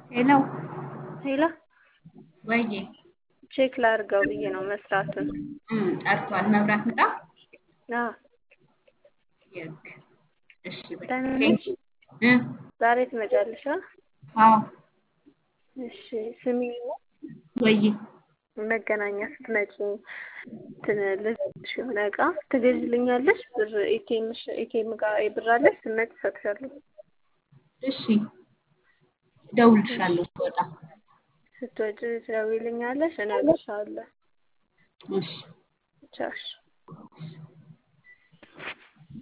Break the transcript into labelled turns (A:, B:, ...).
A: ሄሎ
B: ሄሎ
A: ወይዬ
B: ቼክ ላድርገው ብዬ ነው መስራቱን።
A: እም፣ ጠርቷል። መብራት ምጣ።
B: አዎ
A: የግ እሺ በይ
B: ደህና
A: ቴንክ
B: ነሽ?
A: እ
B: ዛሬ ትመጫለሽ? አ?
A: አዎ
B: እሺ ስሚ
A: ወይዬ
B: መገናኛ ስትመጪ እንትን ልልሽ የሆነ እቃ ትገዥልኛለሽ? ብር ኤቲኤምሽ ኤቲኤም ጋር ብር አለሽ? ስትመጪ እሰጥሻለሁ።
A: እሺ እደውልልሻለሁ ስወጣ።
B: ስትወጪ ትደውይልኛለሽ? እነግርሻለሁ።
A: እሺ
B: ቻው እሺ።